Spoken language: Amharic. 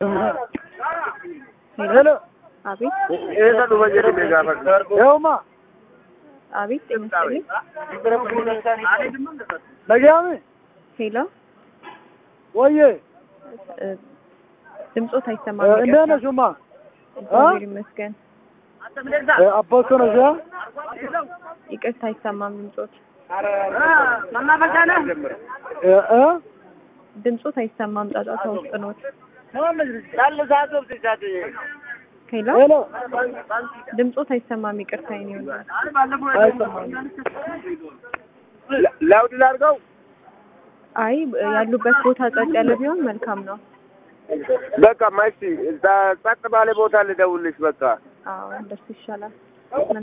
ሄሎ አቤት Eessa dhufa jedhee gaafadha. Eewuma. አቤት ጤና ይስጥልኝ Nagaami. ሄሎ Wayye. እ፣ ድምፆት አይሰማም እንዴት ይቅርታ። ነሽ ማ? እግዚአብሔር ይመስገን አባቶ ነሽ? ይቅርታ አይሰማም ድምፆት እ ድምፆት አይሰማም ጫጫታ ውስጥ ኖት ሄሎ ሄሎ ድምፆት አይሰማም ይቅርታ ይኔ ላውድ ላድርገው? አይ ያሉበት ቦታ ጸጥ ያለ ቢሆን መልካም ነው በቃ ማይሲ ጸጥ ባለ ቦታ ልደውልሽ በቃ አዎ እንደሱ ይሻላል